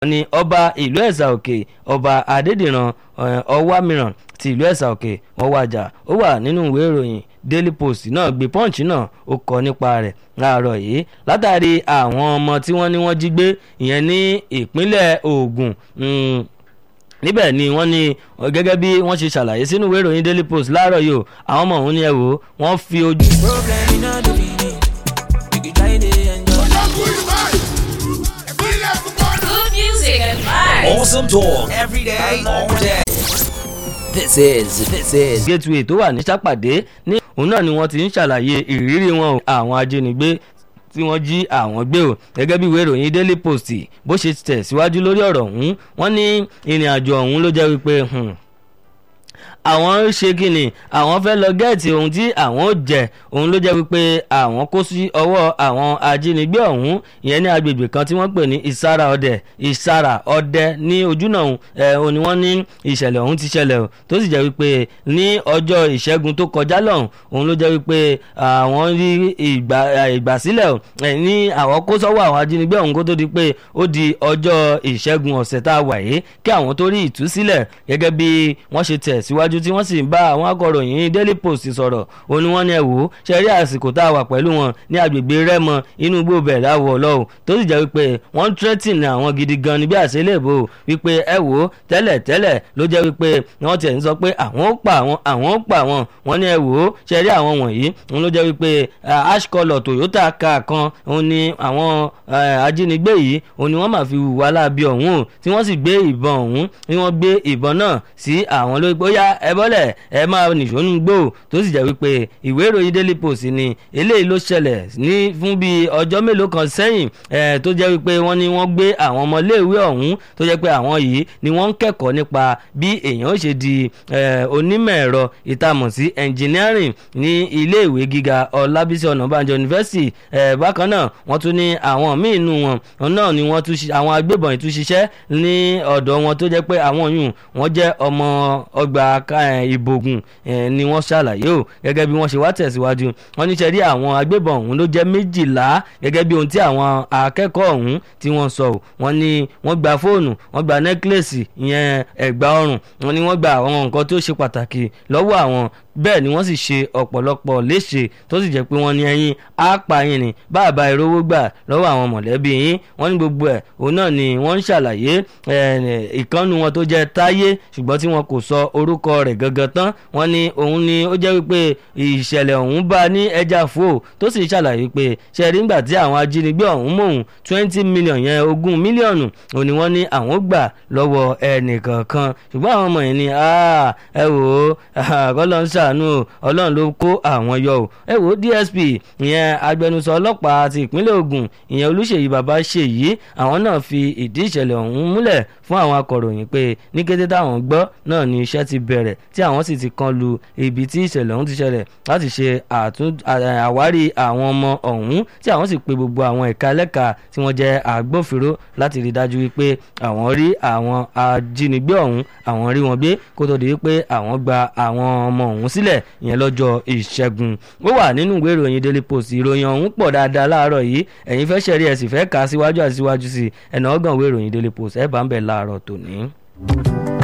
ní ọba ìlú ẹ̀sà òkè ọba adédìran ọwámìràn ti ìlú ẹ̀sà òkè wọ́n wájà ó wà nínú ìwé ìròyìn daily post náà gbé punch náà ó kọ nípa rẹ̀ láàárọ̀ yìí látàrí àwọn ọmọ tí wọ́n ní wọ́n jí gbé ìyẹn ní ìpínlẹ̀ Ògùn níbẹ̀ ni wọ́n ní gẹ́gẹ́ bí wọ́n ṣe ṣàlàyé sínú ìwé ìròyìn daily post láàárọ̀ yìí o àwọn ọmọ òun ni ẹ wò ó wọ́n fi ojú. Problem in all the meaning. You can try to enjoy. Good music and vibes. Awesome talk every day, all day. This is this is gateway tó wà ní sápàdé ní òun náà ni wọ́n ti ń ṣàlàyé ìrírí wọn o àwọn ajínigbé tí wọ́n jí àwọn gbé o gẹ́gẹ́ bí ìwé ìròyìn daily post bó ṣe tẹ̀síwájú lórí ọ̀rọ̀ ọ̀hún wọ́n ní ìrìn àjò ọ̀hún ló jẹ́ wípé àwọn ń ṣe kíni àwọn fẹ́ lọ gẹ́ẹ̀tì ohun tí àwọn ò jẹ òun ló jẹ́ wípé àwọn kó sí ọwọ́ àwọn ajínigbé ọ̀hún ìyẹn ní agbègbè kan tí wọ́n pè ní ìsára ọdẹ ìsára ọdẹ ní ojúnà ẹ̀ òun ni wọ́n ní ìṣẹ̀lẹ̀ ọ̀hún ti ṣẹlẹ̀ o tó sì jẹ́ wípé ní ọjọ́ ìṣẹ́gun tó kọjá lọ́hùn òun ló jẹ́ wípé àwọn rí ìgbàsílẹ̀ ní àwọn kó sọ́wọ́ àwọn ajínigbé ọ̀hún kó tó di pé ó di ọjọ́ ìṣẹ́gun ọ̀sẹ̀ tá a wà yìí kí àwọn tó rí ìtúsílẹ̀ gẹ́gẹ́ bí wọ́n ṣe tẹ̀ síwájú síwájú tí wọ́n sì ń bá àwọn akọ̀ròyìn daily post sọ̀rọ̀ òun ni wọ́n ní ẹ wò ó ṣe rí àsìkò tá a wà pẹ̀lú wọn ní agbègbè rẹ́mọ inú igbó bẹ̀rẹ̀ àwọ̀ ọlọ́wọ́ tó sì jẹ́ wípé wọ́n ń threaten àwọn gidi gan ni bí àṣẹlẹ̀bò wípé ẹ wò ó tẹ́lẹ̀ tẹ́lẹ̀ ló jẹ́ wípé wọ́n tiẹ̀ ń sọ pé àwọn ó pa àwọn àwọn ó pa àwọn wọ́n ní ẹ wò ó ṣe rí àwọn wọ̀nyí òun ló jẹ́ wípé ash colour toyota car kan òun ni àwọn ajínigbé yìí òun ni wọ́n máa fi hùwà láabi ọ̀hún tí wọ́n sì gbé ìbọn ọ̀hún ni wọ́n gbé ìbọn náà sí àwọn lórí pé ó yá ẹ bọ́lẹ̀ ẹ máa nìṣónú gbò tó sì jẹ́ wípé ìwé ìròyìn daily post ni eléyìí ló ṣẹlẹ̀ ní fún bíi ọjọ́ mélòó kan sẹ́yìn tó jẹ́ wípé wọ́n ní wọ́n gbé àwọn ọmọléèwé ọ̀hún tó jẹ́ pé àwọn yìí ni wọ́n ń kẹ́kọ̀ọ́ nípa bí èèyàn ó ṣe di onímọ̀ ẹ̀rọ ìtamọ̀ sí engineering ní iléèwé gíga ọlábísí ọ̀nàbànjọ university bákan náà wọ́n tún ní àwọn míì nù wọn náà ni wọ́n tún àwọn agbébọn ìtúnṣiṣẹ́ ní ọ̀dọ̀ wọn tó jẹ́ pé àwọn yùn wọ́n jẹ́ ọmọ ọgbà ìbògùn ni wọ́n ṣàlàyé o gẹ́gẹ́ bí wọ́n ṣe wá tẹ̀síwájú wọ́n ní sẹ́rí àwọn agbébọn ọ̀hún ló jẹ́ méjìlá gẹ́gẹ́ bí ohun tí àwọn akẹ́kọ̀ọ́ ọ̀hún tí wọ́n sọ o wọ́n ní wọ́n gba fóònù wọ́n gba nẹ́kílẹ̀sì ìyẹn ẹ̀gbà ọrùn wọ́n ní wọ́n gba àwọn nǹkan tó ṣe pàtàkì lọ́wọ́ àwọn bẹ́ẹ̀ ni wọ́n sì ṣe ọ̀pọ̀lọpọ̀ léṣe tó sì jẹ́ pé wọ́n ní ẹyin á pa yín ni bàbá ìrówó gbà lọ́wọ́ àwọn mọ̀lẹ́bí yín wọ́n ní gbogbo ẹ̀ òun náà ni wọ́n ń ṣàlàyé ìkànnù wọn tó jẹ́ táyé ṣùgbọ́n tí wọn kò sọ orúkọ rẹ̀ gangan tán wọ́n ní òun ni ó jẹ́ wípé ìṣẹ̀lẹ̀ ọ̀hún bá ní ẹja fò tó sì ṣàlàyé pé ṣe rí nígbà tí àwọn ajínigbé ọ̀hún mọ̀hún twenty million yẹn ogún mílíọ̀nù òun ni wọ́n ní àwọn gbà lọ́wọ́ ẹnìkankan ṣùgbọ́n àwọn ọmọ yẹn ni ẹ wò ó kọ́lọ́ ń ṣàánú ọlọ́run ló kó àwọn yọ o ẹ wò ó DSP ìyẹn agbẹnusọ ọlọ́pàá ti ìpínlẹ̀ Ògùn ìyẹn Olúṣèyí Babáṣèyí àwọn náà fi ìdí ìṣẹ̀lẹ̀ ọ̀hún múlẹ̀ fún àwọn akọ̀ròyìn pé ní kété táwọn gbọ́ náà ni iṣẹ́ ti bẹ̀rẹ̀ tí àwọn sì ti kan lu ibi tí ìṣẹ̀lẹ̀ ọ̀hún ti ṣẹlẹ̀ láti ṣe àwárí àwọn ọmọ ọ̀hún tí àwọn sì pe gbogbo àwọn ẹ̀ka ẹlẹ́ka tí wọ́n jẹ́ agbófinró láti rí dájú wípé àwọn rí àwọn ajínigbé ọ̀hún àwọn rí wọn gbé kó tó di wípé àwọn gba àwọn ọmọ ọ̀hún sílẹ̀ ìyẹn lọ́jọ́ ìṣẹ́gun ó wà nínú ìwé ìròyìn daily post ìròyìn ọ̀hún pọ̀ dáadáa láàárọ̀ yìí ẹ̀yin fẹ́ ṣẹ̀rí ẹ̀ sì fẹ́ kà á síwájú àti síwájú sí ẹ̀nà ọgbọ̀n ìwé ìròyìn daily post ẹ̀ bá ń bẹ̀ láàárọ̀ tòní.